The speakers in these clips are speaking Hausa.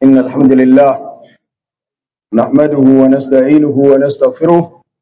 إن الحمد لله نحمده ونستعينه ونستغفره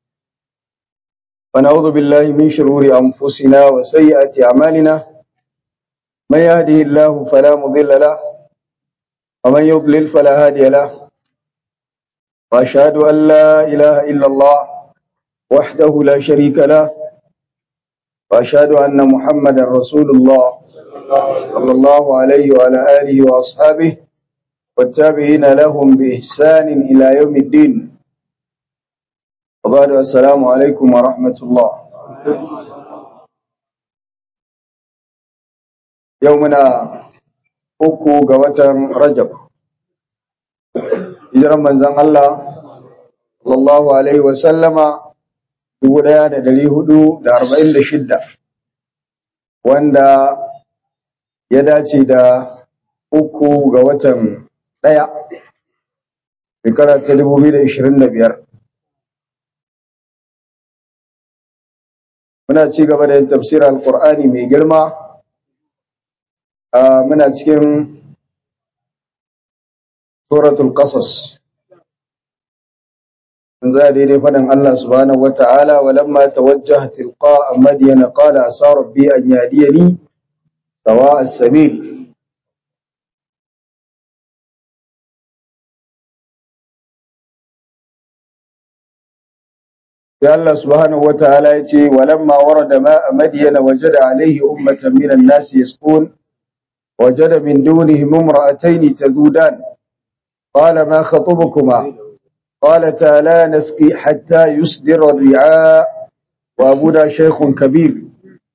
ونعوذ بالله من شرور أنفسنا وسيئات أعمالنا من يهده الله فلا مضل له ومن يضلل فلا هادي له وأشهد أن لا إله إلا الله وحده لا شريك له وأشهد أن محمدا رسول الله صلى الله عليه وعلى آله وأصحابه والتابعين لهم بإحسان إلى يوم الدين وبعد السلام عليكم ورحمة الله يومنا uku ga watan Rajab hijiran manzon Allah sallallahu alaihi wa sallama 1446 wanda ya dace da uku ga watan ɗaya shekara ta 2025 muna ci gaba da yin tafsirar alkur'ani mai girma muna cikin suratul qasas in za daidai faɗin Allah subhanahu wata'ala walamma tawajjaha tilqa madyana qala asa rabbi an yadiyani sawa as-sabil sai Allah subhanahu wata'ala ya ce walamma warada ma madyana wajada alayhi ummatan minan nasi yasqun وجد من دونهم امرأتين تذودان قال ما خطبكما قالتا لا نسقي حتى يصدر الرعاء وأبونا شيخ كبير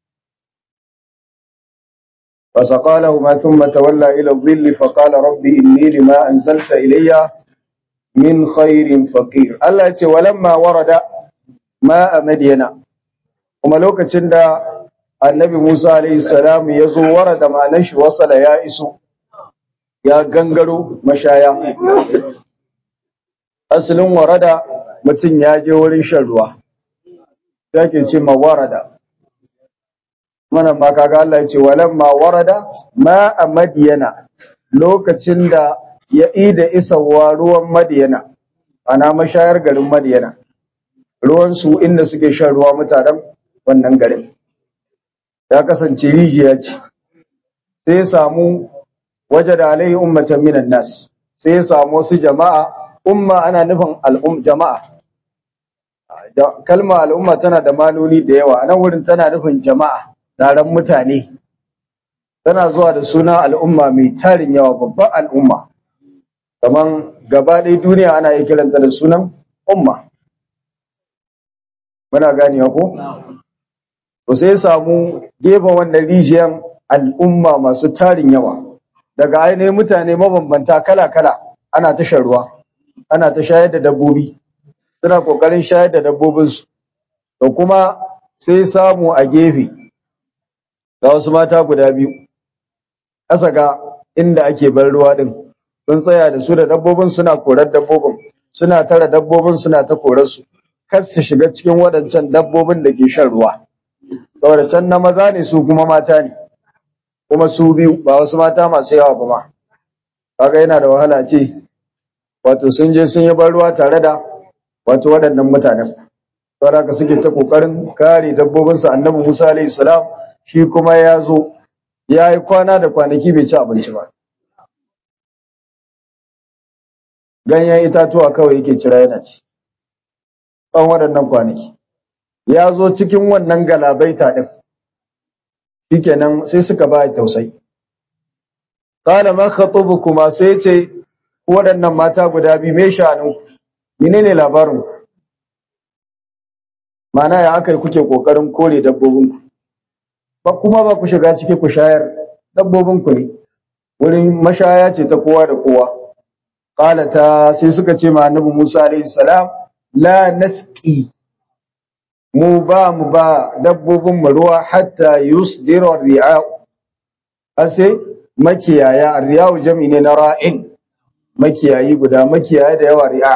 فسقى لهما ثم تولى إلى الظل فقال رب إني لما أنزلت إلي من خير فقير الله ولما ورد ماء مدينة وما لوكا annabi Musa alaihi salam ya zo wara da manan shi wasala ya iso ya gangaro mashaya asalin warada mutum ya je wurin shan ruwa yake ce ma warada mana ma kaga Allah ya ce walamma warada ma a madiyana lokacin da ya ida isawa ruwan madiyana ana mashayar garin madiyana ruwan su inda suke shan ruwa mutanen wannan garin ya kasance rijiya ce sai ya samu waje da alaihi ummatan minan nas sai ya samu wasu jama'a umma ana nufin al'um jama'a kalma al'umma tana da maloli da yawa nan wurin tana nufin jama'a taron mutane tana zuwa da suna al'umma mai tarin yawa babban al'umma kaman gaba ɗaya duniya ana iya kiranta da sunan umma muna ganewa ko to sai ya samu gefen wannan rijiyan al'umma masu tarin yawa daga ainihin mutane mabambanta kala-kala ana ta shan ruwa ana ta shayar da dabbobi suna kokarin shayar da dabbobinsu to kuma sai samu a gefe ga wasu mata guda biyu ƙasa ga inda ake bar ruwa din sun tsaya da su da dabbobin suna korar dabbobin suna tara dabbobin suna ta korarsu kar su shiga cikin waɗancan dabbobin da ke shan ruwa saboda can na maza ne su kuma mata ne kuma su biyu ba wasu mata masu yawa ba ma kaga yana da wahala ce wato sun je sun yi ban ruwa tare da wato waɗannan mutanen saboda haka suke ta kokarin kare dabbobinsu annabi Musa alaihi salam shi kuma ya zo ya yi kwana da kwanaki bai ci abinci ba ganyen itatuwa kawai yake cira yana ci tsawon waɗannan kwanaki ya zo cikin wannan galabaita ɗin shikenan sai suka ba tausayi qala ma khatubukuma sai ce waɗannan mata guda biyu me sha'anin ku menene labarin ku mana ya aka kuke kokarin kore dabbobin ku ba kuma ba ku shiga ciki ku shayar dabbobin ku ne wurin mashaya ce ta kowa da kowa qala ta sai suka ce ma annabi Musa alaihi salam la nasqi mu ba mu ba dabbobin mu ruwa hatta yusdira ri'a ase makiyaya riya'u jami ne na ra'in makiyayi guda makiyaya da yawa ri'a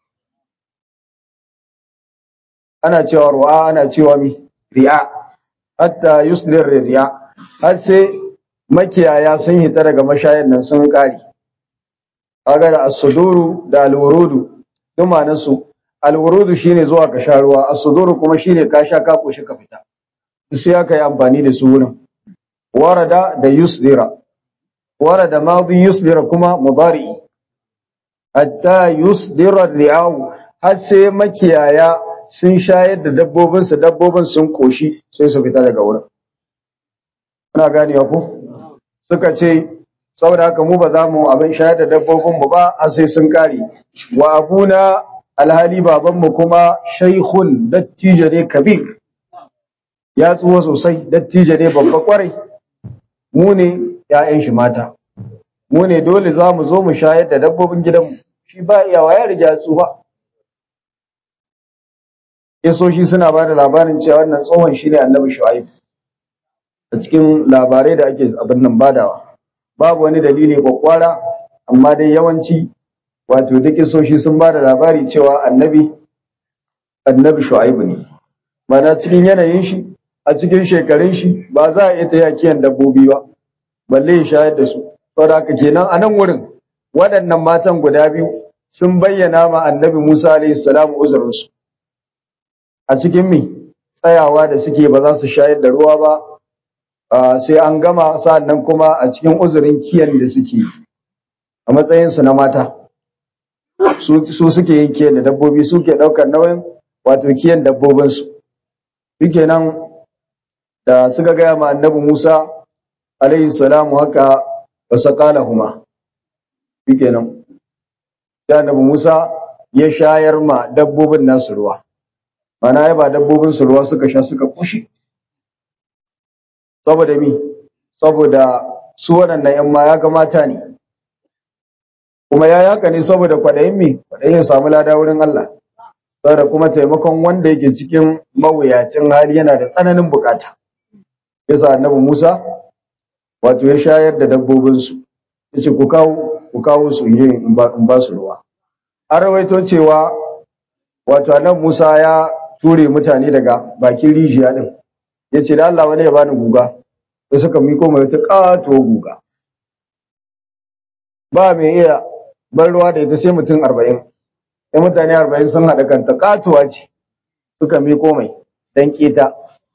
ana cewa ru'a ana cewa mi ri'a hatta yusdir ri'a har sai makiyaya sun hita daga mashayan nan sun kare kaga da as-suduru da al-wurudu duk ma'anar su al-wurudu shine zuwa ka sha ruwa as-suduru kuma shine ka sha ka koshi ka fita sai aka yi amfani da su wurin warada da yusdira warada madi yusdira kuma mudari hatta yusdira ri'au har sai makiyaya sun shayar da dabbobin su dabbobin sun koshi sai su fita daga wurin kuna ganewa ko suka ce saboda haka mu ba za mu abin shayar da dabbobin mu ba har sai sun kare wa abuna alhali baban mu kuma shaykhun dattijo ne kabir ya tsuwa sosai dattijo ne babba kwarai mu ne ‘ya'yan shi mata mu ne dole za mu zo mu shayar da dabbobin gidanmu shi ba iyawa ya riga tsufa isoshi suna ba da labarin cewa wannan tsohon shi ne annabi shu'aib a cikin labarai da ake abin nan badawa babu wani dalili kwakwara amma dai yawanci wato duk isoshi sun ba da labari cewa annabi annabi shu'aib ne mana cikin yanayin shi a cikin shekarun shi ba za a iya ta yakiyan dabbobi ba balle ya shayar da su saboda haka kenan a nan wurin waɗannan matan guda biyu sun bayyana ma annabi Musa alaihi salam uzurinsu a cikin mi tsayawa da suke ba za su shayar da ruwa ba sai an gama sa'annan kuma a cikin uzurin kiyan da suke a matsayinsu na mata su suke yin kiyan da dabbobi suke ɗaukar nauyin wato kiyan dabbobinsu shikenan da suka gaya ma annabi Musa alaihi salamu haka wa saqalahuma shikenan da annabi Musa ya shayar ma dabbobin nasu ruwa mana ya ba dabbobin su ruwa suka sha suka kushi saboda mi saboda su waɗannan yan ma ya ga mata ne kuma ya yaka ne saboda kwaɗayin mi kwaɗayin ya samu lada wurin Allah saboda kuma taimakon wanda yake cikin mawuyacin hali yana da tsananin bukata yasa annabi Musa wato ya shayar da dabbobinsu yace ku kawo ku kawo su in ba su ruwa an rawaito cewa wato annabi Musa ya ture mutane daga bakin rijiya din yace da Allah wani ya bani guga sai suka miko mai wata kato guga ba mai iya bar ruwa da ita sai mutum arba'in sai mutane arba'in sun haɗa kanta katuwa ce suka miko mai dan keta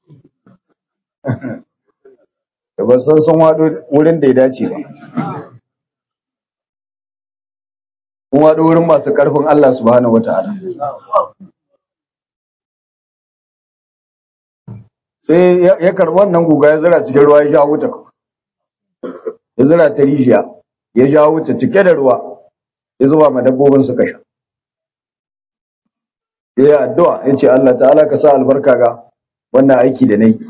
da ba san sun waɗo wurin da ya dace ba kun waɗo wurin masu ƙarfin Allah subhanahu wa ta'ala sai ya karɓi wannan guga ya zira cikin ruwa ya sha wuta ya zira ta rijiya ya sha wuta cike da ruwa ya zuba ma dabbobin suka sha ya yi addu'a ya ce Allah ta'ala ka sa albarka ga wannan aiki da na yi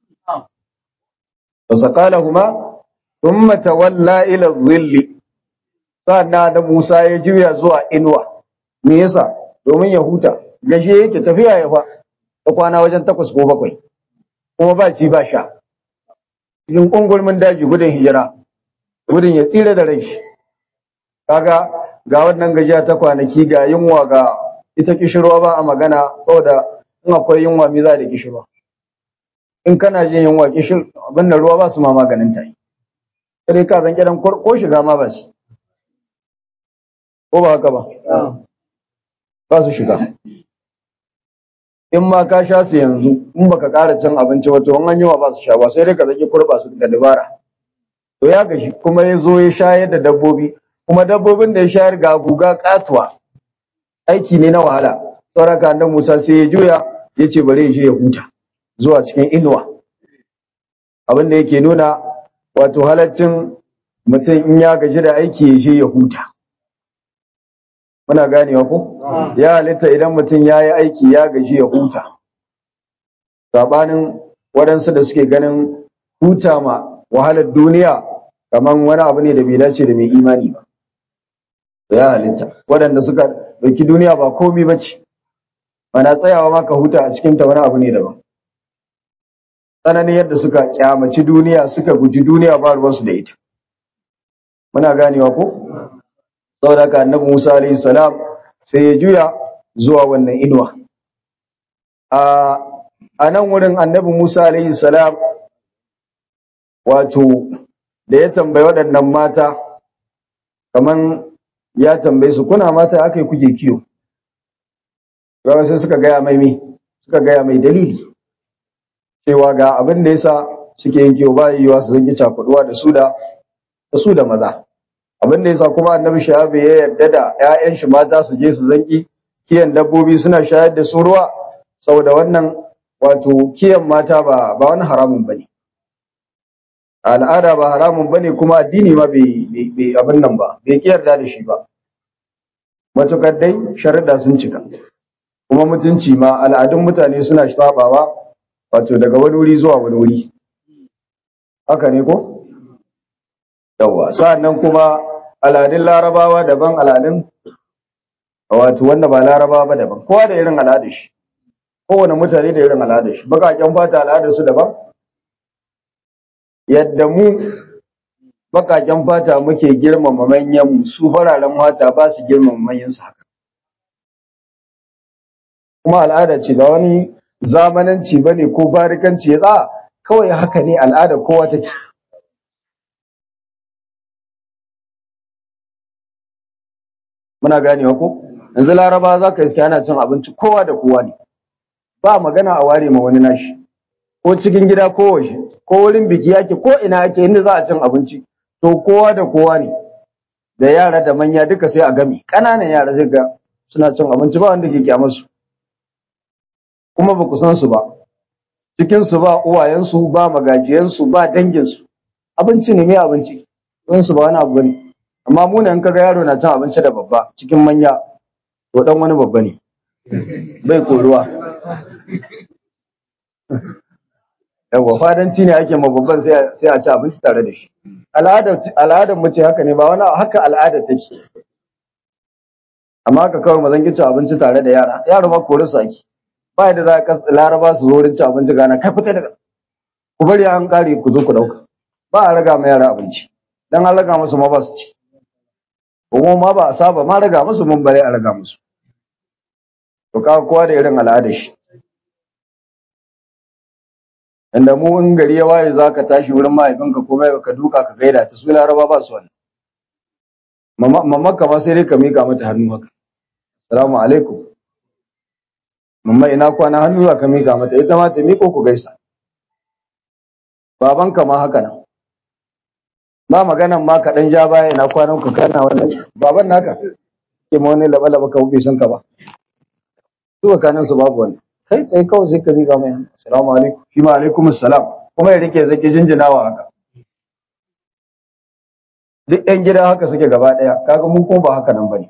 فسقالهما ثم تولى الى الظل sannan da Musa ya juya zuwa inuwa me yasa domin ya huta gaje yake tafiya ya fa ta kwana wajen takwas ko bakwai kuma ba ci ba sha cikin kungulmin daji gudun hijira gudun ya tsira da rai kaga ga wannan gajiya ta kwanaki ga yunwa ga ita kishirwa ba a magana saboda in akwai yunwa me za da kishirwa in kana jin yunwa kishir abin da ruwa ba su ma maganin ta yi sai ka zan kiran ko shiga ma ba su ko ba haka ba ba su shiga in ma ka sha su yanzu in baka ƙara cin abinci wato in an yiwa ba su sha ba sai dai ka zaki kurba su da dabara to ya gashi kuma ya zo ya shayar da dabbobi kuma dabbobin da ya shayar ga guga katuwa aiki ne na wahala saboda annabi Musa sai ya juya ya ce bari ya je ya huta zuwa cikin inuwa abin da yake nuna wato halaccin mutum in ya gaji da aiki ya je ya huta muna ganewa ko ya halitta idan mutum ya yi aiki ya gaji ya huta sabanin waɗansu da suke ganin huta ma wahalar duniya kamar wani abu ne da bai dace da mai imani ba ya halitta waɗanda suka ɗauki duniya ba komi ba ce mana tsayawa maka huta a cikinta wani abu ne daban tsananin yadda suka kyamaci duniya suka guji duniya ba ruwansu da ita muna ganewa ko saboda haka annabi Musa alaihi salam sai ya juya zuwa wannan inuwa a a nan wurin annabi Musa alaihi salam wato da ya tambayi waɗannan mata kaman ya tambaye su kuna mata aka yi kuke kiyo gawa sai suka gaya mai mi suka gaya mai dalili cewa ga abin da yasa suke yin kiyo ba yiwuwa su zangi cakuduwa da su da da su da maza abin da yasa kuma annabi shahabi ya yarda da ƴaƴan shi mata su je su zangi kiyan dabbobi suna shayar da su ruwa saboda wannan wato kiyan mata ba ba wani haramun bane al'ada ba haramun bane kuma addini ma bai bai abin nan ba bai yarda da shi ba matukar dai sharuɗa sun cika kuma mutunci ma al'adun mutane suna sabawa wato daga wani wuri zuwa wani wuri haka ne ko yawa sa'annan kuma al'adun larabawa daban al'adun wato wanda ba larabawa ba daban kowa da irin al'adar shi kowane mutane da irin al'adar shi bakaken fata al'adar su daban yadda mu bakaken fata muke girmama manyan mu su fararen fata ba su girmama manyan su haka kuma al'ada ce ba wani zamananci bane ko barikanci ya tsa kawai haka ne al'ada kowa take muna ganewa ko yanzu laraba za ka iske ana cin abinci kowa da kowa ne ba magana a ware ma wani nashi ko cikin gida ko waje ko wurin biki yake ko ina yake inda za a cin abinci to kowa da kowa ne da yara da manya duka sai a gami ƙananan yara sai ga suna cin abinci ba wanda ke kyamarsu kuma ba ku san su ba cikin su ba uwayensu ba magajiyansu ba danginsu abinci ne mai abinci don su ba wani abu bane amma mu in kaga yaro na cin abinci da babba cikin manya to dan wani babba ne bai koruwa yawa fadanci ne ake ma babban sai a ci abinci tare da shi al'adar mu ce haka ne ba wani haka al'adar take amma haka kawai mazan ki ci abinci tare da yara yaro ma kore su ake ba yadda za ka laraba su zo wurin ci abinci gana kai fita daga ku bari an kare ku zo ku dauka ba a raga ma yara abinci dan an raga musu ma ba su ci kuma ma ba a saba ma raga musu mun bare a raga musu to ka kowa da irin al'adar shi inda mu in gari ya waye za ka tashi wurin mahaifinka ko mai ka duka ka gaida ta su laraba ba su wannan mamma kama sai dai ka mika mata hannu haka assalamu alaikum mamma ina kwana hannu za ka mika mata ita ma ta miko ku gaisa babanka ma haka nan ba maganan ma ka dan ja baya ina kwanan ka kana wannan baban naka ke ma wani laba laba ka bai san ka ba su kanin su babu wani kai tsaye kawai sai ka miƙa mai hannu assalamu alaikum shi ma alaikum assalam kuma ya rike zaki jinjinawa haka duk yan gida haka suke gaba ɗaya kaga mu kuma ba haka nan bane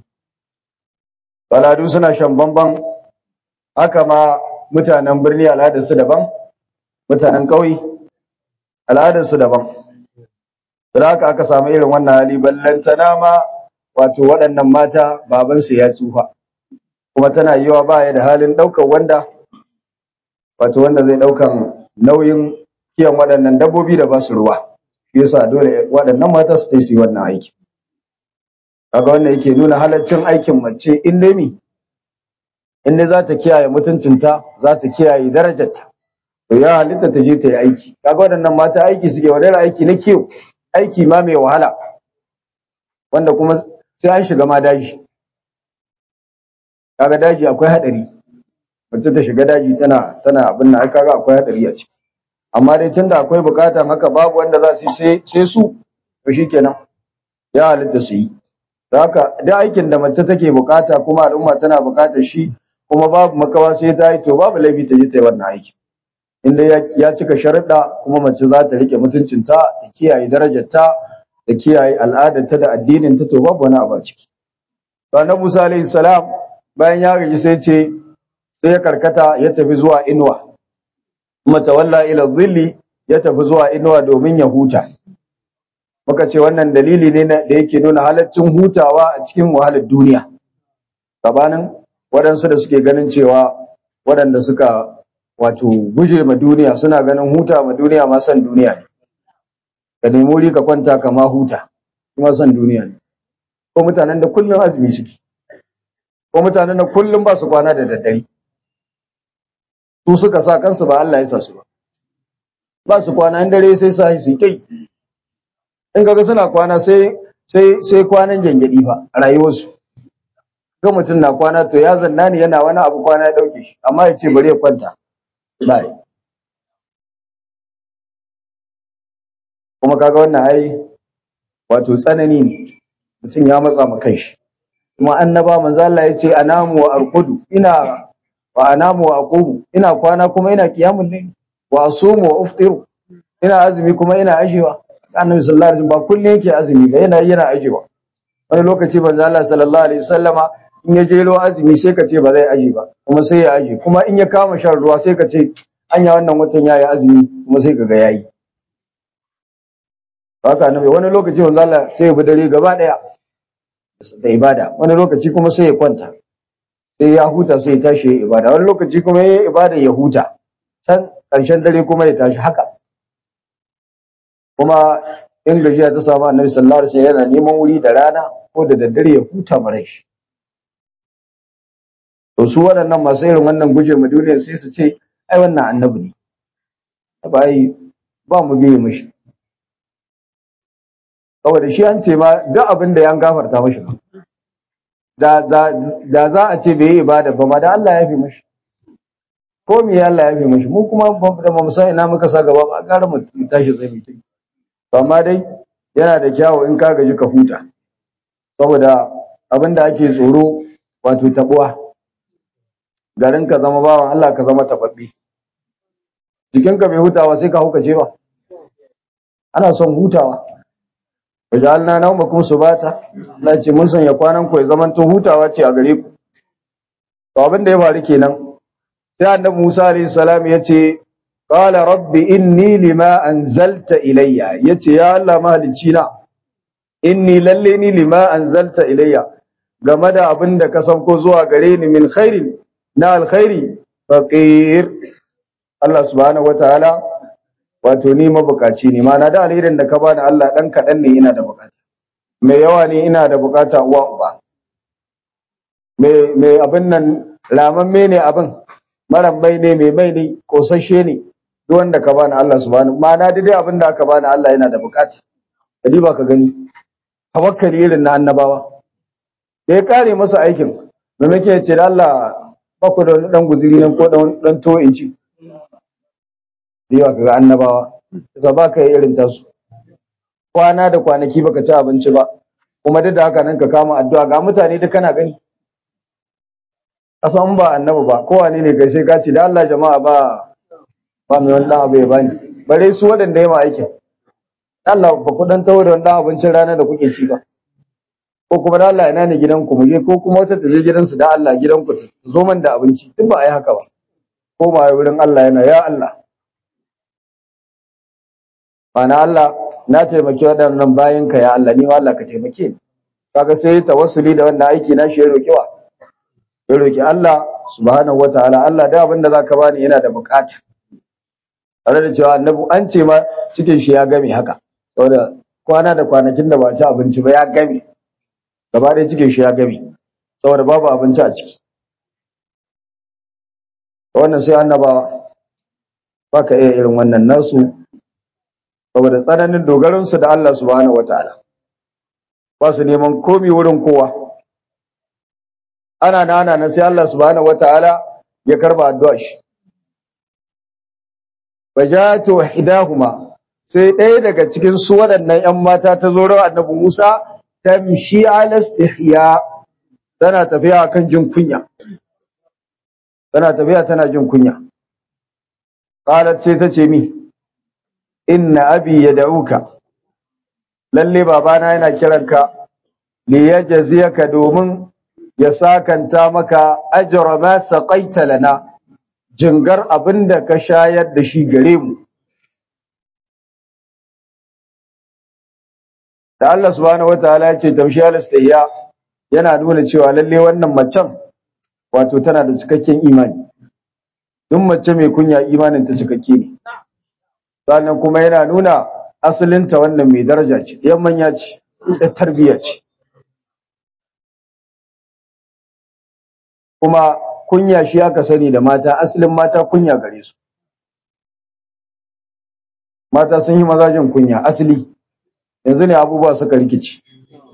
baladu suna shan bamban haka ma mutanen birni al'adar su daban mutanen ƙauye al'adar su daban da haka aka samu irin wannan hali ballantana ma wato waɗannan mata babansu ya tsufa kuma tana yiwa ba ya da halin ɗaukar wanda wato wanda zai ɗaukan nauyin kiyan waɗannan dabbobi da ba su ruwa shi yasa dole waɗannan mata su yi wannan aiki kaga wannan yake nuna halaccin aikin mace in dai mi in dai za ta kiyaye mutuncinta za ta kiyaye darajarta to ya halitta ta je ta yi aiki kaga waɗannan mata aiki suke wani aiki na kiyo aiki ma mai wahala wanda kuma sai an shiga ma daji kaga daji akwai hadari mace ta shiga daji tana tana abin nan ai kaga akwai hadari a ciki amma dai tunda akwai bukatan haka babu wanda za su sai sai su to shikenan ya halitta su yi haka da aikin da mace take bukata kuma al'umma tana bukatar shi kuma babu makawa sai ta yi to babu laifi ta je ta yi wannan aiki inda ya cika sharuɗa kuma mace za ta rike mutuncinta ta kiyaye darajarta da kiyaye al'adarta da addininta to babu wani abu a ciki to annabi Musa alaihi salam bayan ya gaji sai ce sai ya karkata ya tafi zuwa inuwa kuma tawalla ila dhilli ya tafi zuwa inuwa domin ya huta muka ce wannan dalili ne da yake nuna halaccin hutawa a cikin wahalar duniya gabanin waɗansu da suke ganin cewa waɗanda suka wato guje ma duniya suna ganin huta ma duniya ma san duniya ne ka nemi wuri ka kwanta ka ma huta kuma san duniya ne ko mutanen da kullum azumi suke ko mutanen da kullum ba su kwana da daddare su suka sa kansu ba Allah ya sa su ba ba su kwana in dare sai sa su kai in kaga suna kwana sai sai sai kwanan gengedi fa a rayuwarsu ga mutum na kwana to ya zanna ne yana wani abu kwana ya dauke shi amma ya ce bari ya kwanta bai kuma kaga wannan ai wato tsanani ne mutum ya matsa ma kanshi kuma annaba manzo Allah ya ce anamu wa arqudu ina wa anamu wa aqumu ina kwana kuma ina qiyamul layl wa asumu wa uftiru ina azumi kuma ina ajewa annabi sallallahu alaihi wasallam ba kullun yake azumi ba yana yana ajewa wani lokaci manzo Allah sallallahu alaihi wasallama in ya jelo azumi sai ka ce ba zai aje ba kuma sai ya aje kuma in ya kama shan ruwa sai ka ce anya wannan watan yayi azumi kuma sai ka ga yayi haka annabi wani lokaci manzo Allah sai ya bi dare gaba daya da ibada wani lokaci kuma sai ya kwanta sai ya huta sai ya tashi ya ibada wani lokaci kuma ya ibada ya huta can ƙarshen dare kuma ya tashi haka kuma in gajiya ta samu annabi sallallahu alaihi wasallam yana neman wuri da rana ko da daddare ya huta mara shi to su waɗannan masu irin wannan guje mu duniya sai su ce ai wannan annabi ne ba yi ba mu biye mishi saboda shi an ce ma duk abin da ya gafarta mashi da da za a ce bai yi ibada ba ma da Allah ya fi mashi ko me Allah ya fi mashi mu kuma da mu san ina muka sa gaba ba gara mu tashi tsaye mu to amma dai yana da kyawu in ka gaji ka huta saboda abin da ake tsoro wato tabuwa garin ka zama bawan Allah ka zama tababbi jikinka bai hutawa sai ka hukace ba ana son hutawa wajalna naumakum subata Allah ce mun sanya kwanan ku ya zaman to hutawa ce a gare ku to abin da ya faru kenan sai annabi Musa alayhi salam ya ce qala rabbi inni lima anzalta ilayya yace ya Allah mahalicci na inni lalle ni lima anzalta ilayya game da abin da ka sauko zuwa gare ni min khairin na alkhairi faqir Allah subhanahu wataala wato ni mabukaci ne mana da alherin da ka bani Allah dan kadan ne ina da bukata mai yawa ne ina da bukata uwa uba mai mai abin nan lamamme ne abin maran mai ne mai mai ne kosashe ne duk wanda ka bani Allah subhanahu mana dai abin da aka bani Allah yana da bukata kadi ba ka gani tawakkali irin na annabawa da ya kare masa aikin maimakon ya ce da Allah ba ku da wani dan guziri nan ko dan to in ci yawa kaga annabawa za ba ka yi irin tasu kwana da kwanaki baka ci abinci ba kuma duk da haka nan ka kama addu'a ga mutane duk kana gani asan ba annabi ba kowane ne kai sai ka ce da Allah jama'a ba ba mai wani abu ya bani bare su waɗanda ya ma aikin Allah ba ku dan tawo da wani abincin rana da kuke ci ba ko kuma da Allah ina ne gidanku mu je ko kuma wata ta je gidansu da Allah gidanku ta zo man da abinci duk ba a yi haka ba ko ma wurin Allah yana ya Allah Mana Allah na taimaki waɗannan bayanka ya Allah ni ma Allah ka taimake ni. Kaga sai ya tawassuli da wannan aiki na shi ya roki wa. Ya roki Allah subhanahu wataala Allah da abin da zaka bani yana da bukata. Tare da cewa annabi an ce ma cikin shi ya game haka. Saboda kwana da kwanakin da ba ci abinci ba ya game. Gaba ɗaya cikin shi ya game. Saboda babu abinci a ciki. Wannan sai annabawa. Baka iya irin wannan nasu saboda tsananin dogaransu da Allah subhanahu wataala ba su neman komi wurin kowa ana na ana na sai Allah subhanahu wataala ya karba addu'a shi bajatu hidahuma sai ɗaya daga cikin su waɗannan ƴan mata ta zo rawar annabi Musa tamshi ala istihya tana tafiya akan jin kunya tana tafiya tana jin kunya qalat sai ta ce mi inna abi yad'uka lalle babana yana kiranka li yajziyaka domin ya sakanta maka ajra ma saqaita lana jingar abinda ka shayar da shi gare mu da Allah subhanahu wataala ya ce tamshi al-istihya yana nuna cewa lalle wannan macen wato tana da cikakken imani duk mace mai kunya imanin ta cikakke ne sannan kuma yana nuna asalinta wannan mai daraja ce yan manya ce da tarbiyya ce kuma kunya shi aka sani da mata asalin mata kunya gare su mata sun yi mazajin kunya asali yanzu ne abubuwa suka rikici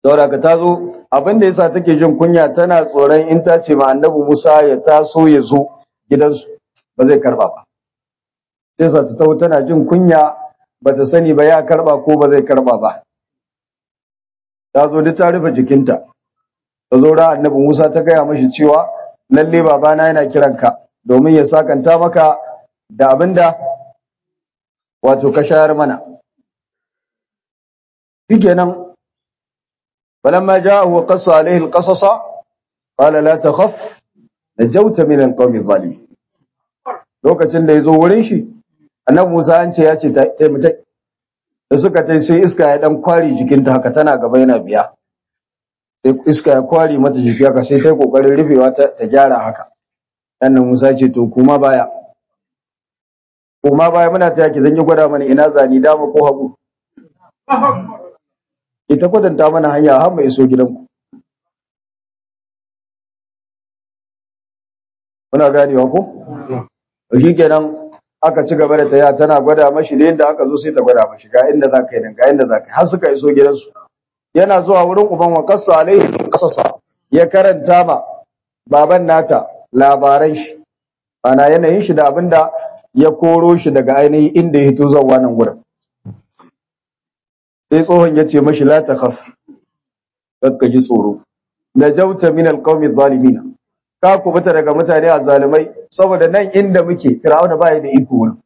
saboda ka tazo abin da yasa take jin kunya tana tsoron in ta ce ma annabi Musa ya taso ya zo gidansu ba zai karba ba sai sa ta taho tana jin kunya ba ta sani ba ya karba ko ba zai karba ba ta zo duk ta rufe jikinta ta zo ra annabi Musa ta gaya mashi cewa lalle babana yana kiranka domin ya sakanta maka da abinda wato ka shayar mana shikenan falamma ja'ahu wa qassa alayhi alqasasa qala la takhaf najawta min alqawmi adh-dhalimin lokacin da yazo wurin shi annabi Musa an ce ya ce ta mutai da suka tai sai iska ya dan kwari jikinta haka tana gaba yana biya sai iska ya kwari mata jiki haka sai ta yi kokarin rufewa ta, ta gyara haka annabi Musa ce to kuma baya kuma baya muna ta yaki zan yi gwada mana ina zani dama ko hagu ita kwatanta mana hanya har mai iso gidanku muna ganewa ko shi kenan aka ci gaba da taya tana gwada mashi da yadda aka zo sai ta gwada mashi ga inda za ka yi nan ga inda za ka yi har suka iso gidansu yana zuwa wurin uban wa kasa alaihi kasasa ya karanta ma baban nata labaran shi ana yanayin shi da abinda ya koro shi daga ainihin inda ya hito zuwa nan gurin sai tsohon ya ce mashi la takhaf kakka ji tsoro najauta min alqawmi adh-dhalimin ka kubuta daga mutane azzalimai saboda nan inda muke fir'auna baya da iko wurin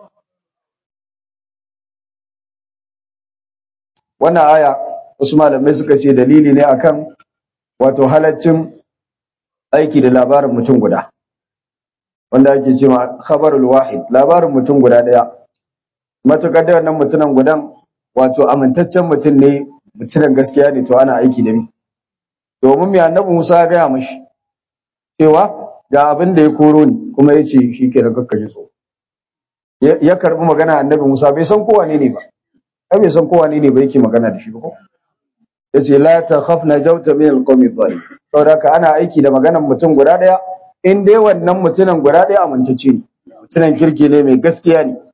wannan aya wasu malamai suka ce dalili ne akan wato halaccin aiki da labarin mutum guda wanda ake ce ma khabarul wahid labarin mutum guda daya matukar da wannan mutumin gudan wato amintaccen mutum ne mutumin gaskiya ne to ana aiki da mi domin mai annabi Musa ya gaya mashi cewa ga abin da ya koro ni kuma ya ce shi ke da kakkaji so ya karbi magana annabi Musa bai san kowa ne ne ba ai bai san kowa ne ne ba yake magana da shi ba ko ya ce la ta khaf na jauta min alqawmi dhalim saboda ka ana aiki da maganar mutum guda daya in dai wannan mutumin guda daya amintacce ne mutumin kirki ne mai gaskiya ne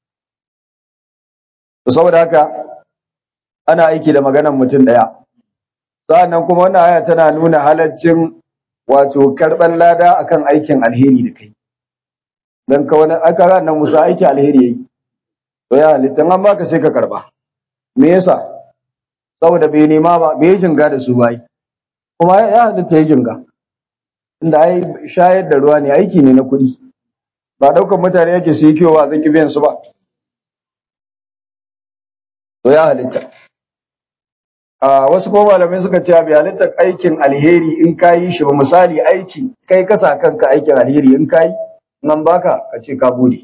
to saboda haka ana aiki da maganar mutum daya sa'annan kuma wannan aya tana nuna halaccin wato karban lada akan aikin alheri da kai dan ka wani aka ga nan Musa aiki alheri yayi to ya halitta an baka sai ka karba me yasa saboda bai nema ba bai jinga da su bai kuma ya halitta ya jinga inda ai shayar da ruwa ne aiki ne na kuɗi ba ɗaukar mutane yake su yi kiwo ba zan biyan su ba to ya halitta a wasu kuma malamai suka ce bai halitta aikin alheri in ka yi shi ba misali aiki kai ka sa kanka aikin alheri in ka yi nan baka ka ce ka gode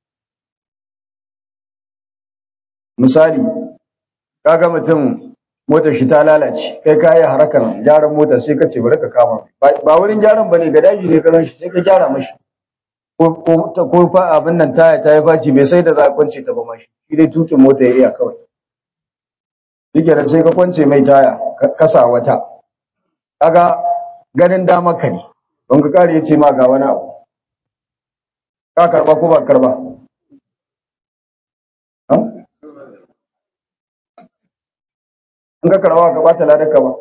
misali kaga mutum motar shi ta lalace kai ka yi harakan gyaran mota sai ka ce bari ka kama ba wurin gyaran bane ga daji ne ka gan shi sai ka gyara mashi ko ko fa abin nan taya ta yi faci bai sai da za a kwance ta ba mashi shi dai tukin mota ya iya kawai shike da sai ka kwance mai taya ka sa wata kaga ganin damar ka ne don ka kare yace ma ga wani abu ka karba ko ba karba in ka karba ka bata ladaka ba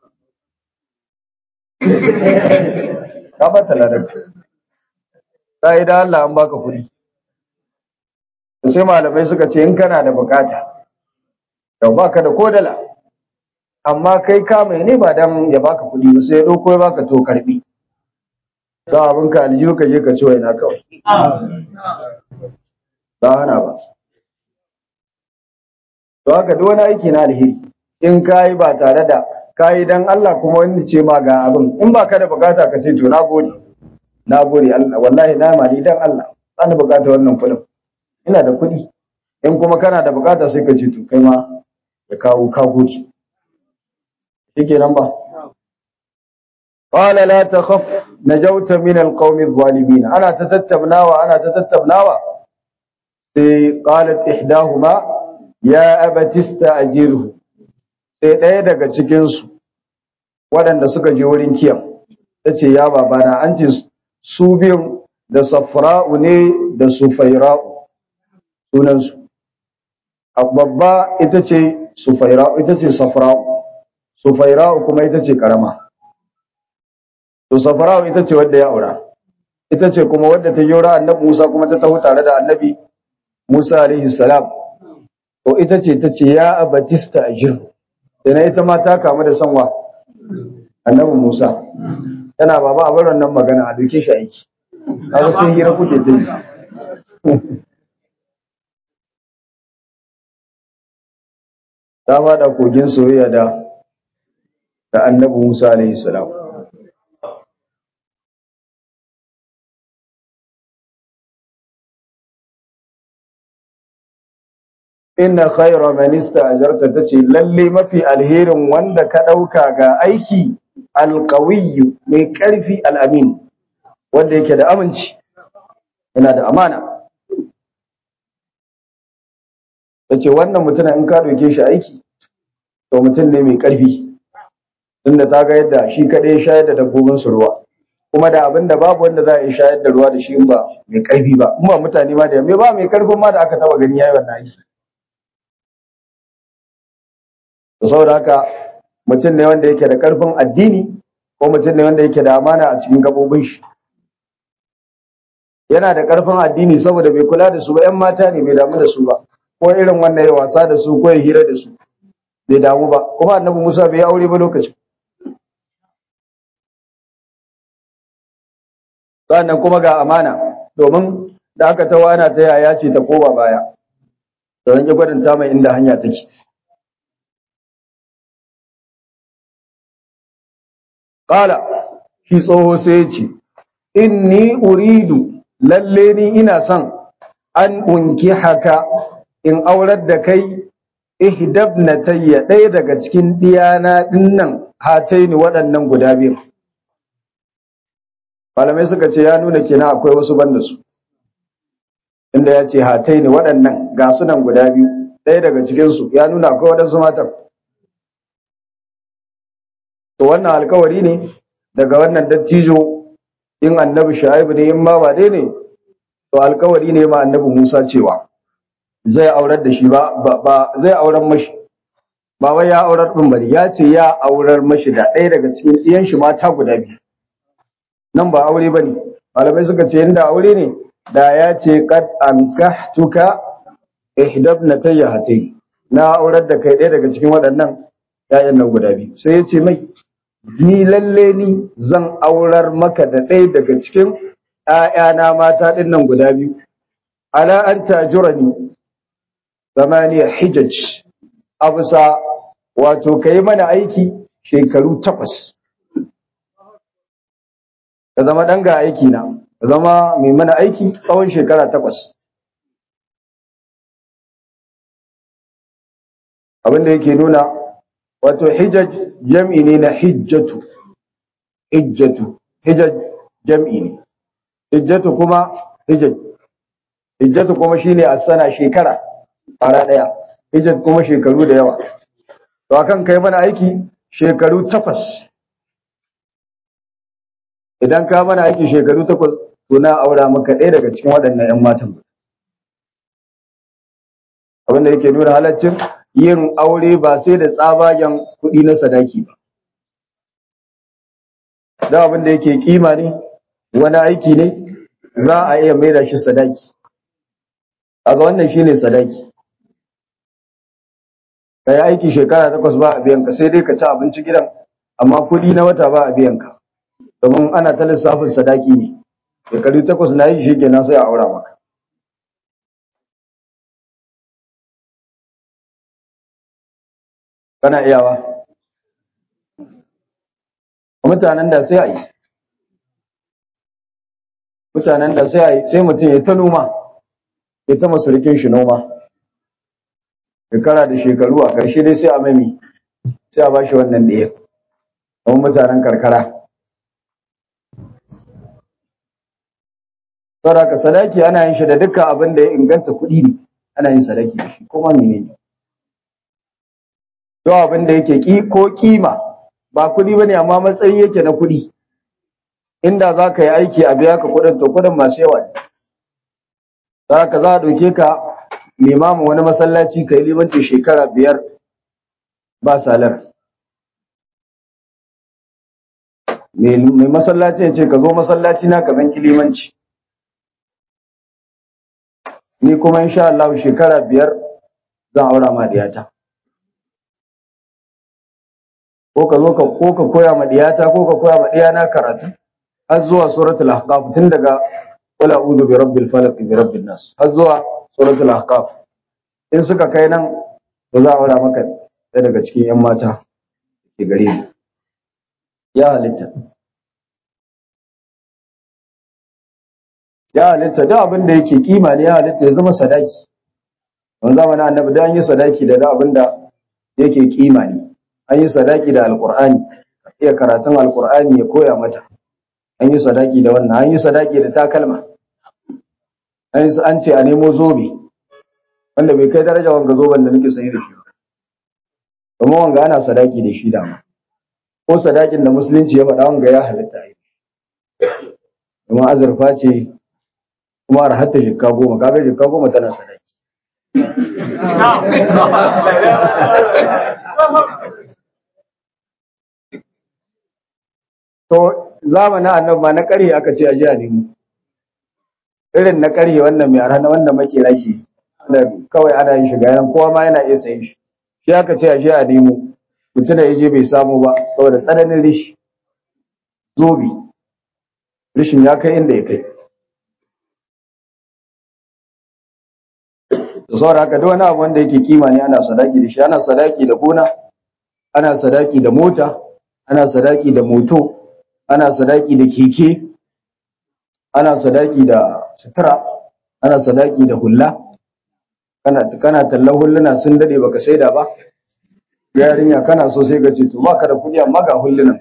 ka bata ladaka sai da Allah an baka kuɗi sai malamai suka ce in kana da bukata da baka da kodala amma kai ka mai ne ba dan ya baka kuɗi ba sai ya ɗauko ya baka to karbi sa abin ka aljihu ka je ka ci waina kawai ba hana ba to haka duk wani aiki na alheri in ka yi ba tare da ka yi dan Allah kuma wani ce ma ga abin in ba ka da bukata ka ce to na gode na gode Allah wallahi na mali dan Allah ba ni bukata wannan kuɗin ina da kuɗi in kuma kana da bukata sai ka ce to kai ma ya kawo ka gode shike nan ba qala la takhaf najawta min alqawmi adh-dhalimin ana tatattabnawa ana tatattabnawa sai qalat ihdahuma ya abati ista'jirhu sai ɗaya daga cikin su waɗanda suka je wurin kiyan tace ya babana an ce su biyun da safra'u ne da sufaira'u sunansu babba ita ce sufaira'u ita ce safra'u sufaira'u kuma ita ce karama to safara'u ita ce wadda ya aura ita ce kuma wadda ta yora annabi Musa kuma ta taho tare da annabi Musa alaihi salam to ita ce ta ce ya abatista ajir ina ita ma ta kamu da sanwa annabi Musa tana baba a bar wannan magana a duke shi aiki kaga sai hira kuke ta yi ta fada kogin soyayya da da annabi Musa alaihi salam inna khayra man ista'jarta tace lalle mafi alherin wanda ka dauka ga aiki alqawiyyu mai karfi alamin wanda yake da aminci yana da amana tace wannan mutumin in ka doke shi aiki to mutum ne mai karfi tunda ta ga yadda shi kadai ya shayar da dabbobin su ruwa kuma da abin da babu wanda za a yi shayar da ruwa da shi in ba mai karfi ba in ba mutane ma da me ba mai karfin ma da aka taba gani yayi wannan aiki to saboda haka mutum ne wanda yake da karfin addini ko mutum ne wanda yake da amana a cikin gabobin shi yana da karfin addini saboda bai kula da su ba ƴan mata ne bai damu da su ba ko irin wannan ya wasa da su ko ya hira da su bai damu ba kuma annabi Musa bai aure ba lokacin sannan kuma ga amana domin da aka tawa ana ta yaya ce ta koma baya da zan ki gwadanta mai inda hanya take Ƙala, shi tsoho sai ya ce, Inni uridu, lalle ni ina son an unki haka in aurar da kai ihdab na tayya ɗaya daga cikin ɗiyana ɗinnan hataini waɗannan guda biyu. Malamai suka ce ya nuna kenan akwai wasu banda su, inda ya ce hataini waɗannan ga su nan guda biyu, ɗaya daga cikinsu ya nuna akwai waɗansu matan. to wannan alkawari ne daga wannan dattijo in annabi shu'aibu ne in ma ba dai ne to alkawari ne ma annabi Musa cewa zai aurar da shi ba ba zai aurar mashi ba wai ya aurar din bari ya ce ya aurar mashi da ɗaya daga cikin ɗiyan shi mata guda biyu nan ba aure bane malamai suka ce inda aure ne da ya ce qad ankahtuka ihdabnatayya hatayn na aurar da kai ɗaya daga cikin waɗannan ƴaƴan nan guda biyu sai ya ce mai ni lalle ni zan aurar maka da ɗaya daga cikin ‘ya'yana mata ɗin nan guda biyu, ala an tajura ni zamaniya hijaj, a bisa wato ka yi mana aiki shekaru takwas. Ka zama ɗan ga aiki na, ka zama mai mana aiki tsawon shekara takwas. Abin da yake nuna wato hijaj jam'i ne na hijjatu hijjatu hijaj jam'i ne hijjatu kuma hijaj hijjatu kuma shine a sana shekara fara daya hijjat kuma shekaru da yawa to akan kai mana aiki shekaru takwas idan ka mana aiki shekaru takwas to na aura maka ɗaya daga cikin waɗannan 'yan matan abin da yake nuna halaccin yin aure ba sai da tsabagen kuɗi na sadaki ba. Da abin da yake kima ne, wani aiki ne, za a iya maida shi sadaki. Aga wannan shi ne sadaki. Ka yi aiki shekara takwas ba a biyanka sai dai ka ci abinci gidan, amma kuɗi na wata ba a biyanka. Domin ana ta lissafin sadaki ne, shekaru takwas na yi shi kenan sai a aura maka. kana iyawa mutanen da sai a yi mutanen da sai a yi sai mutum ya ta noma ya ta masurikin shi noma shekara da shekaru a ƙarshe dai sai a mami sai a ba shi wannan ɗaya kuma mutanen karkara saboda ka sadaki ana yin shi da dukkan abin da ya inganta kuɗi ne ana yin sadaki da shi kuma menene ne Yau abin da yake ki ko kima ba kuɗi ba ne amma matsayi yake na kuɗi. Inda za ka yi aiki a biya ka kuɗin to kuɗin masu yawa ne. Za ka za a ɗauke ka limamin wani masallaci ka yi limanci shekara biyar ba salar. mai masallaci ya ce ka zo masallaci na ka zan kilimanci ni kuma insha Allah shekara biyar zan aura ma diyata ko ka zo ka ko ka koya ma diyata ko ka koya ma diyana karatu har zuwa suratul ahqaf tun daga qul a'udhu bi rabbil falaq bi rabbin nas har zuwa suratul ahqaf in suka kai nan ba za a aura maka ɗaya daga cikin yan mata ke gare ni ya halitta ya halitta duk abin da yake kima ne ya halitta ya zama sadaki wani zamanin annabi da an yi sadaki da abin da yake kima ne an yi sadaki da alkur'ani iya karatun alkur'ani ya koya mata an yi sadaki da wannan an yi sadaki da takalma an ce a nemo zobe wanda bai kai daraja wanga zoben da nake sayi da shi kuma wanga ana sadaki da shi dama ko sadakin da musulunci ya faɗa wanga ya halitta a yi kuma azurfa ce kuma har hatta jikka goma kaga jikka goma tana sadaki to zamanin annabi ma na ƙarhe aka ce a ji a nemo irin na ƙarhe wannan mai arha wanda makera ke da kawai ana yin shiga yanan kowa ma yana iya sayin shi shi aka ce a ji a nemo mutum da ya je bai samu ba saboda tsananin rishi zobi rishin ya kai inda ya kai da saboda haka duk wani abu wanda yake kima ne ana sadaki da shi ana sadaki da gona ana sadaki da mota ana sadaki da moto ana sadaki da keke ana sadaki da sutura ana sadaki da hulla kana kana tallan hulluna sun dade baka saida ba yarinya kana so sai ka ce to baka da kuɗi amma ga hullunan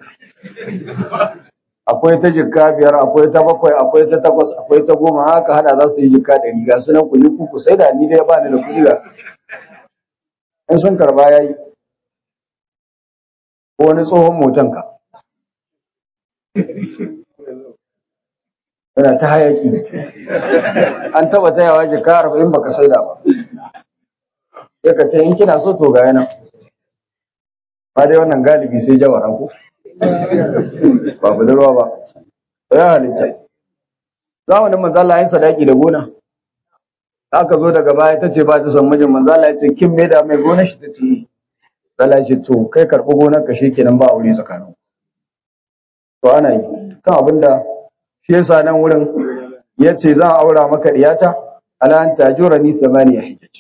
akwai ta jikka biyar akwai ta bakwai akwai ta takwas akwai ta goma haka hada za su yi jikka ɗari ga su nan ku yi kuku sai da ni dai ba ni da kuɗi ga in sun karba ya yi ko wani tsohon motan ka yana ta hayaki an taba tayawa jikka arba'in baka saida ba ya ka ce in kina so to ga yana ba dai wannan galibi sai jawara ko ba budurwa ba ya halitta zamanin manzo Allah ya sadaki da gona aka zo daga baya ta ce ba ta san mijin manzo Allah ya ce kin me da mai gona shi ta ce Allah ya ce to kai karɓi gonar ka shikenan ba aure tsakanin to ana yi kan abinda shi yasa nan wurin ya ce zan aura maka diyata ala an tajura ni thamaniya hijaj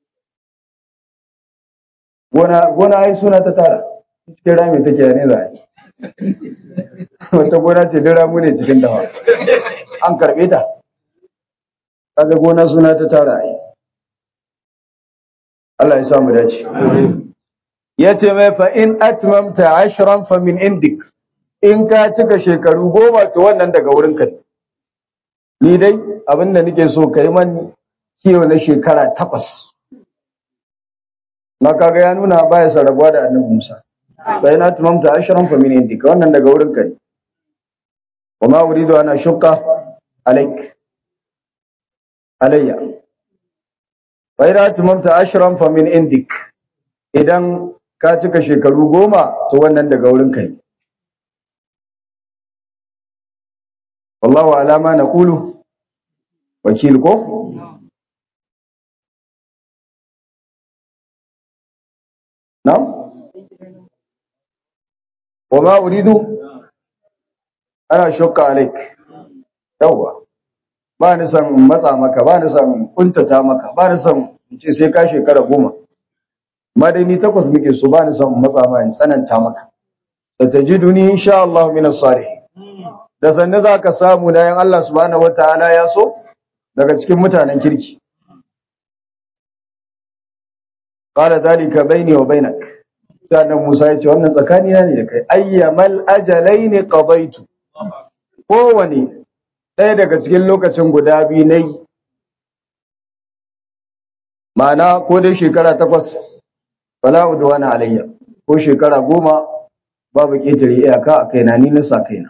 gona gona ai suna ta tara cikin rami take ne za a yi wata gona ce duk ramu ne cikin dawa an karɓe ta kaga gona suna ta tara ai Allah ya samu dace ya ce mai fa in atmamta ashran fa min indik in ka cika shekaru goma to wannan daga wurin ka ni dai abin da nake so kai man kiyo na shekara takwas na kaga ya nuna baya sarabuwa da annabi Musa fa in atmamta ashran fa min indika wannan daga wurin ka ne wa ma uridu ana shukka alaik alayya fa in atmamta ashran fa min indik idan ka cika shekaru goma to wannan daga wurin ka ne wallahu alama na kulu wakil ko na wa ma uridu ana shukka alaik yawwa ba ni son matsa maka ba ni son kuntata maka ba ni son in ce sai ka shekara goma ma dai ni takwas muke so ba ni son matsa ma in tsananta maka da tajiduni insha Allah min as-salihin da sanne za ka samu na yan Allah subhanahu wataala ya so daga cikin mutanen kirki qala dalika baini wa bainak sannan Musa ya ce wannan tsakanina ne da kai ayyamal ajalaini qadaitu kowane ɗaya daga cikin lokacin guda biyu nayi ma'ana ko dai shekara takwas fala udwana alayya ko shekara goma babu ƙetare iyaka a kaina ni na sa kaina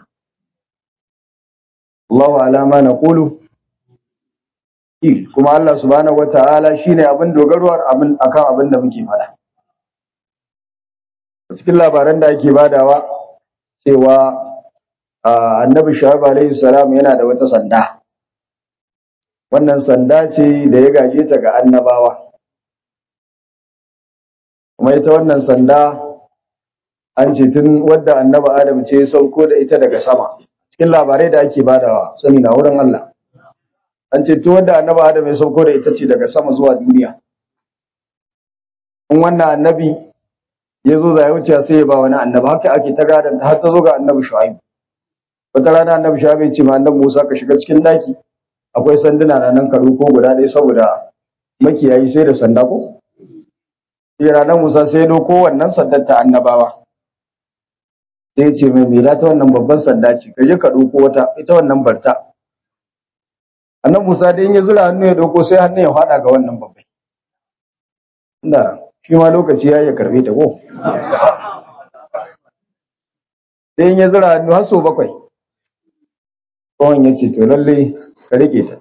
Allahu alama na ƙulu kuma Allah subhanahu wata'ala shine abin dogarwar abin akan abin da muke faɗa cikin labaran da ake badawa cewa annabi shu'aib alaihi salam yana da wata sanda wannan sanda ce da ya gaje ta ga annabawa kuma ita wannan sanda an ce tun wadda annabi adam ce ya sauko da ita daga sama cikin labarai da ake badawa sani na wurin Allah an ce tun wadda annabi adam ya sauko da ita ce daga sama zuwa duniya in wannan annabi ya zo zai wuce sai ya ba wani annabi haka ake ta gadanta har ta zo ga annabi shu'aib wata rana annabi shu'aib ya ce ma annabi Musa ka shiga cikin daki akwai sanduna na nan karo ko guda ɗaya saboda makiyayi sai da sanda ko sai ranar Musa sai ya doko wannan sandar ta annabawa sai ya ce mai mela ta wannan babban sanda ce ka je ka doko wata ita wannan barta annabi Musa dai in ya zura hannu ya doko sai hannu ya fada ga wannan babbai inda shi ma lokaci ya ya karbe ta ko sai in ya zura hannu har sau bakwai tsohon ya ce to lallai ka rike ta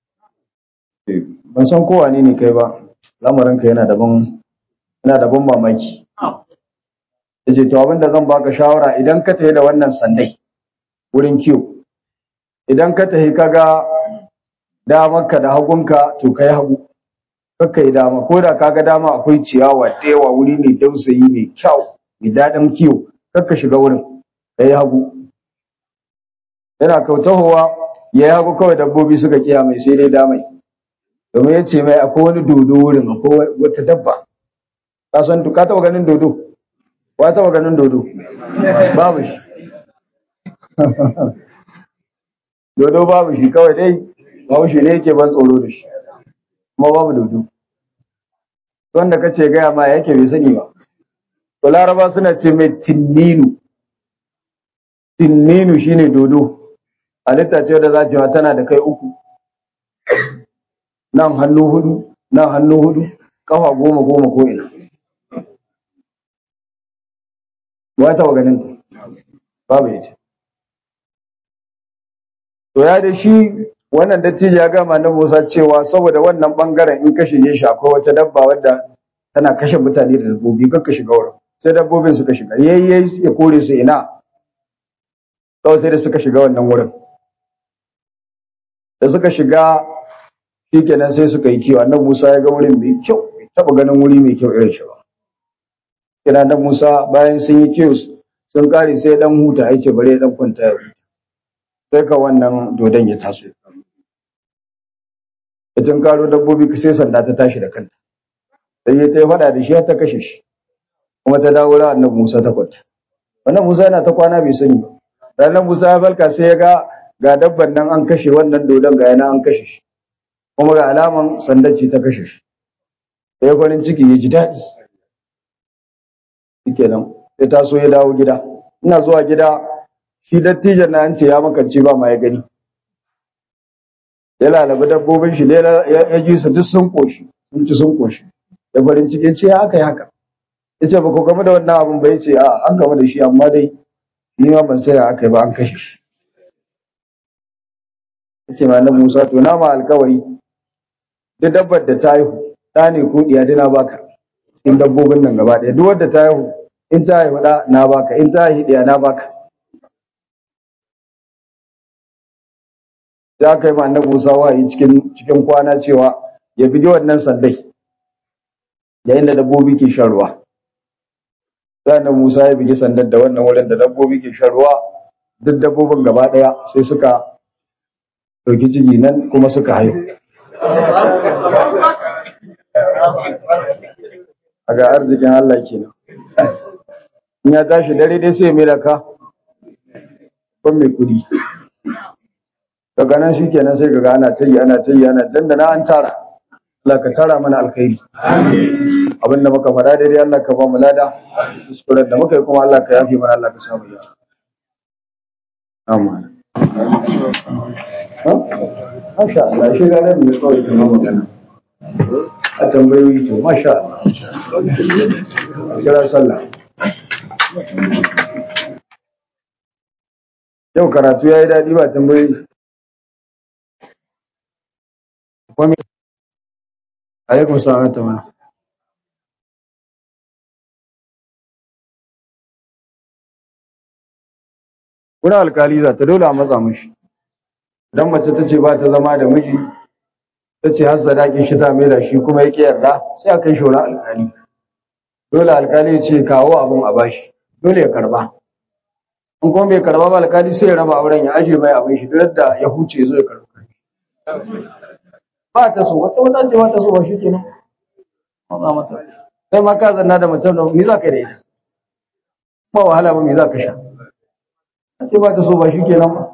ban san kowa ne ne kai ba lamarinka yana daban yana da ban mamaki ya ce to abinda zan baka shawara idan ka tafi da wannan sandai wurin kiwo idan ka tafi ka ga damarka da hagunka to ka yi hagu kakka yi dama ko da kaga dama akwai ciyawa da yawa wuri mai dausayi mai kyau mai daɗin kiwo kakka shiga wurin ka yi hagu yana kautahowa ya yi hagu kawai dabbobi suka kiya mai sai dai damai domin ya ce mai akwai wani dodo wurin akwai wata dabba ka san ka taɓa ganin dodo wa taɓa ganin dodo babu shi dodo babu shi kawai dai babu shi ne yake ban tsoro da shi kuma babu dodo wanda ka ce gaya ma yake bai sani ba to laraba suna ce mai tinninu tinninu shine dodo halitta ce da za ce tana da kai uku nan hannu hudu nan hannu hudu kafa goma goma ko ina ba ta ganin ta babu ita to ya da shi wannan dattijo ya gama na Musa cewa saboda wannan bangaren in ka shige shi akwai wata dabba wadda tana kashe mutane da dabbobi kar ka shiga wurin sai dabbobin suka shiga yayyayi ya kore su ina kawai sai da suka shiga wannan wurin da suka shiga shikenan sai suka yi kiwo annabi Musa ya ga wurin mai kyau bai taba ganin wuri mai kyau irin shi ba kina annabi Musa bayan sun yi kiwo sun kare sai dan huta ya ce bare dan kwanta ya huta sai ka wannan dodon ya taso ya karo dabbobi sai sanda ta tashi da kanta sai ya ta faɗa da shi har ta kashe shi kuma ta dawo ran annabi Musa ta kwanta wannan Musa yana ta kwana bai sani ba ranar Musa ya falka sai ya ga ga dabban nan an kashe wannan dodon ga yana an kashe shi kuma ga alaman sandar ce ta kashe shi sai farin ciki ya ji daɗi shikenan sai taso ya dawo gida ina zuwa gida shi dattijan na an ce ya makance ba ma ya gani ya lalabi dabbobin shi ya ji su duk sun koshi sun ci sun koshi da farin ciki ce ya aka yi haka ya ce ba ku game da wannan abin ba ya ce a an game da shi amma dai ni ma ban sai aka yi ba an kashe shi ya ce ma na musa to na ma alkawari duk dabbar da ta haihu ɗa ne ko ɗiya dina baka in dabbobin nan gaba ɗaya duk wadda ta haihu in ta haihu ɗa na baka in ta haihu ɗiya na baka ya kai ma annabi Musa wahayi cikin cikin kwana cewa ya bige wannan sandai yayin da dabbobi ke shan ruwa sai annabi Musa ya bige sandar da wannan wurin da dabbobi ke shan ruwa duk dabbobin gaba daya sai suka dauki ciki nan kuma suka haihu a ga arzikin Allah kenan in ya tashi dare dai sai mai da ka ban mai kudi daga nan shi kenan sai kaga ana tayi ana tayi ana dandana an tara Allah ka tara mana alkhairi abin da muka fada daidai Allah ka ba mu lada kuskuren da muka yi kuma Allah ka yafe mana Allah ka samu yara amma Masha Allah shi ga nan mai kawai kuma magana a tambayoyi to masha Allah kira sallah yau karatu ya yi daɗi ba tambayoyi alaikum salam ta mana wurin alkali za ta dole a matsa mishi idan mace ta ce ba ta zama da miji ta ce har sadakin shi ta mai da shi kuma ya ƙi yarda sai a kai shi wurin alkali dole alkali ya ce kawo abin a bashi dole ya karba in kuma bai karba ba alkali sai ya raba auren ya ajiye mai abin shi duk da ya huce zo ya karba ba ta so wata wata ce ba ta so ba shi kenan maza mata sai ma ka zanna da mutum da me za ka yi da ita ba wahala ba me za ka sha ce ba ta so ba shi kenan ba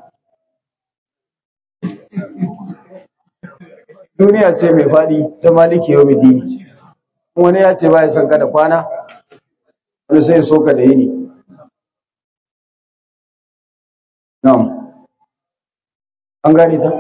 duniya ce mai faɗi ta maliki yau dini wani ya ce ba ya son ka da kwana wani sai so ka da yini na'am an gane ta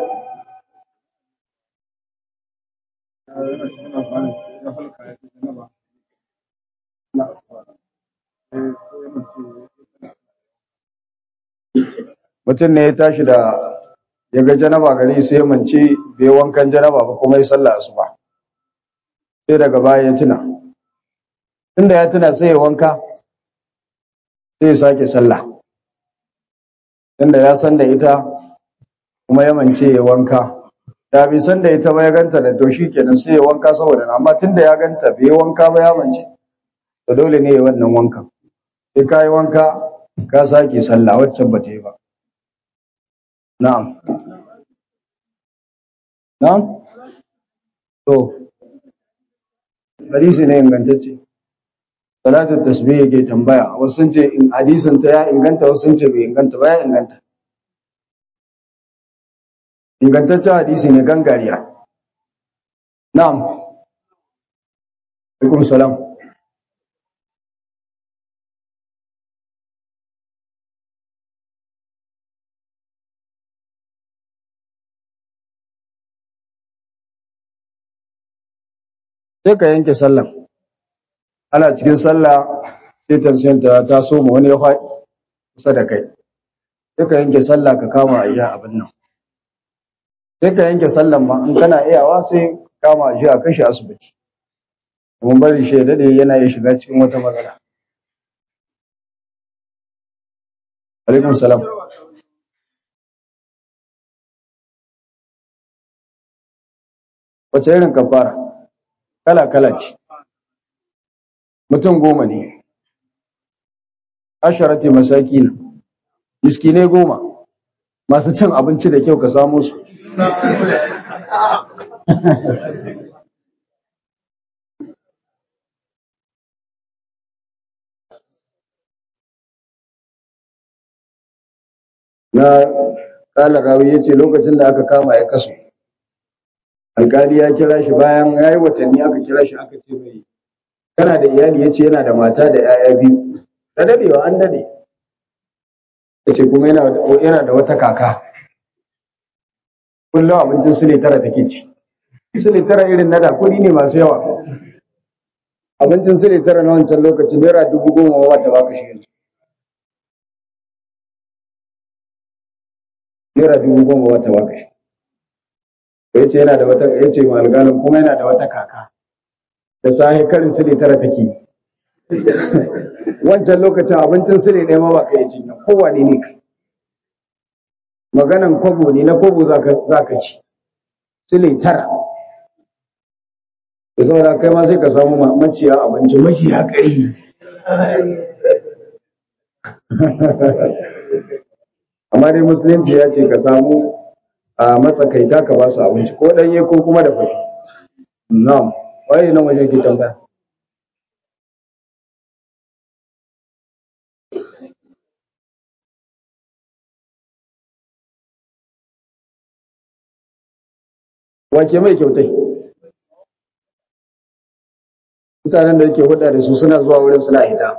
mutum ne ya tashi da ya ga janaba gari sai ya mance bai wankan janaba ba kuma ya sallah asuba sai daga baya ya tuna tunda ya tuna sai ya wanka sai ya sake sallah tunda ya san da ita kuma ya mance ya wanka da bai san da ita ba ya ganta da to kenan sai ya wanka saboda amma tunda ya ganta bai wanka ba ya mance to dole ne ya wannan wankan sai ka yi wanka ka sake sallah waccan ba ta yi ba na'am na'am to hadisi ne ingantacce salatu tasbih yake tambaya wasu sun ce in hadisin ta ya inganta wasu sun ce bai inganta ba ya inganta ingantaccen hadisi ne gangariya na'am alaikum salam sai ka yanke sallan ana cikin sallah sai tension ta taso ma wani ya faɗi kusa da kai sai ka yanke sallah ka kama a iya abin nan sai ka yanke sallan ma in kana iyawa sai kama a a kashe asibiti mun bari shi dade yana iya shiga cikin wata matsala alaikum salam wace irin kafara kala kala ce mutum goma ne asharati masakina miskinai goma masu cin abinci da kyau ka samu su na kala rawi ya ce lokacin da aka kama ya kaso alkali ya kira shi bayan ya yi watanni aka kira shi aka ce mai kana da iyali ya ce yana da mata da 'ya'ya biyu da dadewa an dade ya ce kuma yana da wata kaka kullum abincin sile tara take ci sile tara irin na da kuɗi ne masu yawa abincin sile tara na wancan lokaci naira dubu goma ba ta baka shi yanzu naira dubu goma ba ta baka shi ya ce yana da wata ya ce ma alƙalin kuma yana da wata kaka da sahi karin sile tara take wancan lokacin abincin sile ɗaya ma ba ka yi ci na kowane ne kai maganan kwabo ne na kwabo za ka ci sile tara da saboda kai ma sai ka samu maciya abinci maciya ƙari amma dai musulunci ya ce ka samu a matsakaita ka ba su abinci ko ɗanye ko kuma da fashi na'am waye nan waje ke tambaya wake mai kyautai mutanen da yake hudda da su suna zuwa wurin suna hita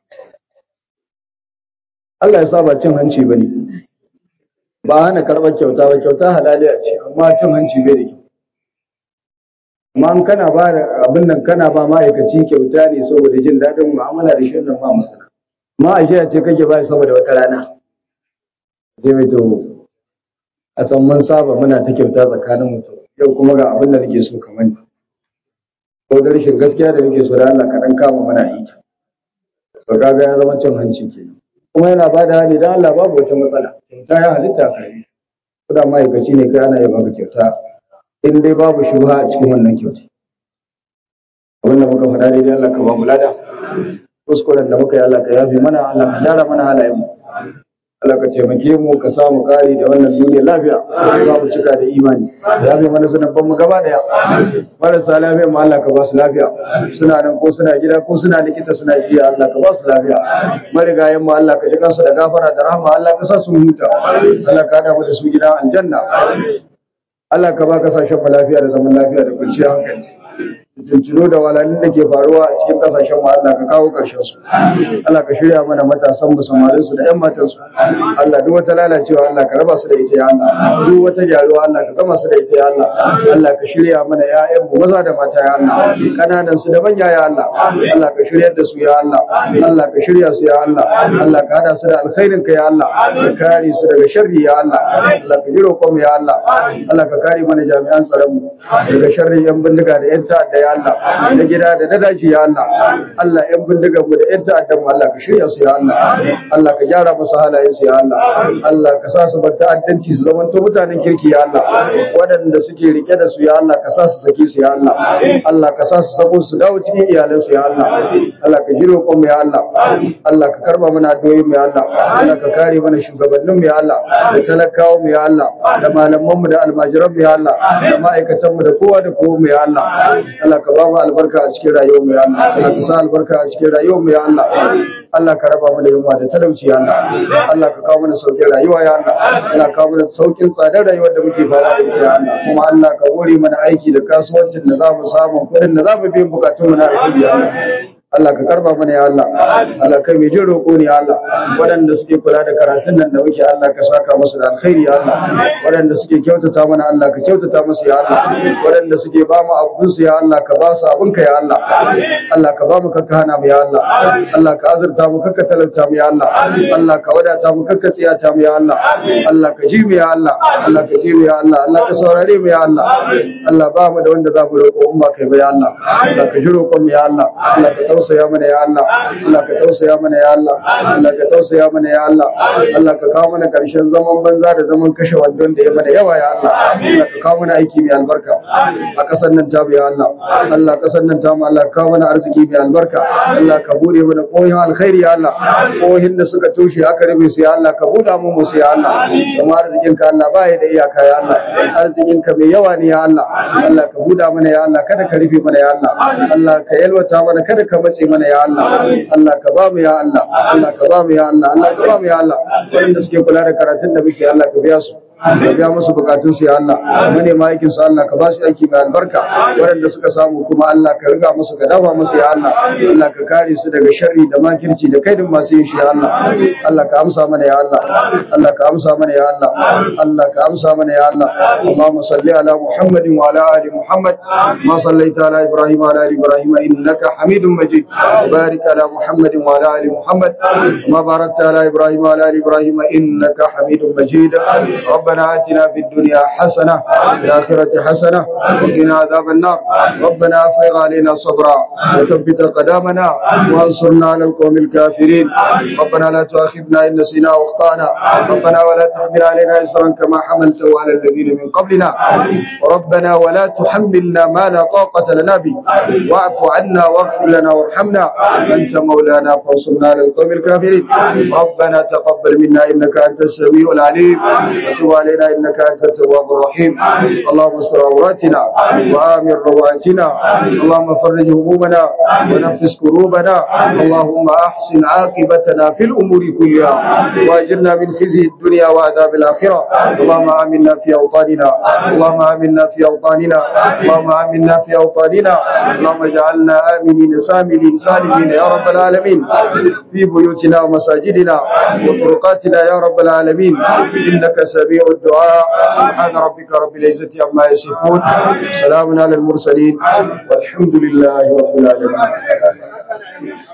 Allah ya sa ba cin hanci ba ne ba hana karɓar kyauta ba kyauta halaliya ce amma cin hanci bai da kyau amma in kana ba da abin nan kana ba ma'aikaci kyauta ne saboda jin daɗin mu'amala da shi nan ba matsala amma a shiya ce kake ba saboda wata rana sai mai to a san mun saba muna ta kyauta tsakanin mutum yau kuma ga abin da nake so kamar ni ko da rashin gaskiya da nake so da Allah kaɗan kama mana yi to kaga ya zama cin hanci kenan kuma yana ba da hani don Allah babu wata matsala kyauta ya halitta ka yi kuda ma'aikaci ne kai ana yi baka kyauta in dai babu shubha a cikin wannan kyauta abin da muka faɗa daidai Allah ka ba mu lada kuskuren da muka yi Allah ka yafi mana Allah ka gyara mana halayen mu Allah ka taimake mu ka samu kari da wannan duniya lafiya za mu cika da imani ya bi mana sunan mu gaba daya marasa lafiya mu Allah ka ba su lafiya suna nan ko suna gida ko suna likita suna jiya Allah ka ba su lafiya marigayen mu Allah ka ji kansu da gafara da rahama Allah ka sa su huta Allah ka hada mu da su gidan aljanna Allah ka ba kasashen mu lafiya da zaman lafiya da kwanciyar hankali tuntunu da walalin da ke faruwa a cikin kasashen mu Allah ka kawo karshen su Allah ka shirya mana matasan mu samarin su da ƴan matan su Allah duk wata lalacewa Allah ka raba su da ita ya Allah duk wata gyaruwa Allah ka gama su da ita ya Allah Allah ka shirya mana ƴaƴan mu maza da mata ya Allah kananan su da manya ya Allah Allah ka shiryar da su ya Allah Allah ka shirya su ya Allah Allah ka hada su da alkhairin ka ya Allah ka kare su daga sharri ya Allah Allah ka jiro mu ya Allah Allah ka kare mana jami'an tsaron mu daga sharrin yan bindiga da yan ta'adda ya Allah na gida da na daji ya Allah Allah yan bindiga mu da yan ta'adda mu Allah ka shirya su ya Allah Allah ka gyara musu halayen su ya Allah Allah ka sa su bar ta'addanci su zama to mutanen kirki ya Allah waɗanda suke rike da su ya Allah ka sa su saki su ya Allah Allah ka sa su sako su dawo cikin iyalan su ya Allah Allah ka jiro mu ya Allah Allah ka karba mana addu'o'i mu ya Allah Allah ka kare mana shugabannin mu ya Allah da talakawa mu ya Allah da malaman mu da almajiran mu ya Allah da ma'aikatan mu da kowa da kowa mu ya Allah Allah ka ba mu albarka a cikin rayuwar mu ya Allah Allah ka sa albarka a cikin rayuwar mu ya Allah Allah ka raba mu da yunwa da talauci ya Allah Allah ka kawo mana sauƙin rayuwa ya Allah Allah ka kawo mana sauƙin tsadar rayuwar da muke fama da ita ya Allah kuma Allah ka hore mana aiki da kasuwancin da za mu samu kuɗin da za mu biyan bukatun mu na alheri ya Allah Allah ka karba mana ya Allah Allah kai mai jin roƙo ne ya Allah waɗanda suke kula da karatun nan da muke Allah ka saka musu da alkhairi ya Allah waɗanda suke kyautata mana Allah ka kyautata musu ya Allah waɗanda suke ba mu abun su ya Allah ka ba su abun ka ya Allah Allah ka ba mu kakka hana mu ya Allah Allah ka azurta mu kakka talauta mu ya Allah Allah ka wadata mu kakka tsiyata mu ya Allah Allah ka ji mu ya Allah Allah ka ji mu ya Allah Allah ka saurare mu ya Allah Allah ba mu da wanda za mu roƙo in ba kai ba ya Allah Allah ka ji roƙon mu ya Allah Allah ka tausaya mana ya Allah Allah ka tausaya mana ya Allah Allah ka tausaya mana ya Allah Allah ka kawo mana karshen zaman banza da zaman kashe wandon da ya mana yawa ya Allah Allah ka kawo mana aiki mai albarka a kasar nan ta ya Allah Allah kasar nan ta mu Allah ka kawo mana arziki mai albarka Allah ka bude mana koyin alkhairi ya Allah koyin da suka toshe aka rufe su ya Allah ka buɗa mu musu ya Allah kuma arzikin ka Allah ba ya da iyaka ya Allah arzikin ka mai yawa ne ya Allah Allah ka buɗa mana ya Allah kada ka rufe mana ya Allah Allah ka yalwata mana kada ka mace mana ya Allah Allah ka ba mu ya Allah Allah ka ba mu ya Allah Allah ka ba mu ya Allah wanda suke kula da karatun da muke Allah ka biya su ka biya musu bukatun su ya Allah manema aikin su Allah ka ba su aiki mai albarka waɗanda suka samu kuma Allah ka riga musu ka dafa musu ya Allah Allah ka kare su daga sharri da makirci da kaidin masu yin shi ya Allah Allah ka amsa mana ya Allah Allah ka amsa mana ya Allah Allah ka amsa mana ya Allah Allahumma salli ala Muhammadin wa ala ali Muhammad ma sallaita ala Ibrahim wa ala ali Ibrahim innaka Hamidum Majid barik ala Muhammadin wa ala ali Muhammad ma barakta ala Ibrahim wa ala ali Ibrahim innaka Hamidum Majid ربنا آتنا في الدنيا حسنة وفي الآخرة حسنة وقنا عذاب النار ربنا أفرغ علينا صبرا وثبت قدامنا وانصرنا على القوم الكافرين ربنا لا تؤاخذنا إن نسينا واخطأنا ربنا ولا تحمل علينا إسرا كما حملته على الذين من قبلنا ربنا ولا تحملنا ما لا طاقة لنا به واعف عنا واغفر لنا وارحمنا أنت مولانا فانصرنا على القوم الكافرين ربنا تقبل منا إنك أنت السميع العليم وتب علينا انك انت التواب الرحيم اللهم استر عوراتنا وامن رواتنا اللهم فرج همومنا ونفس كروبنا اللهم احسن عاقبتنا في الامور كلها واجرنا من خزي الدنيا وعذاب الاخره اللهم امنا في اوطاننا اللهم امنا في اوطاننا اللهم امنا في اوطاننا اللهم اجعلنا امنين ساملين سالمين يا رب العالمين في بيوتنا ومساجدنا وطرقاتنا يا رب العالمين انك سميع الدعاء سبحان ربك رب العزة عما يصفون سلام على المرسلين والحمد لله رب العالمين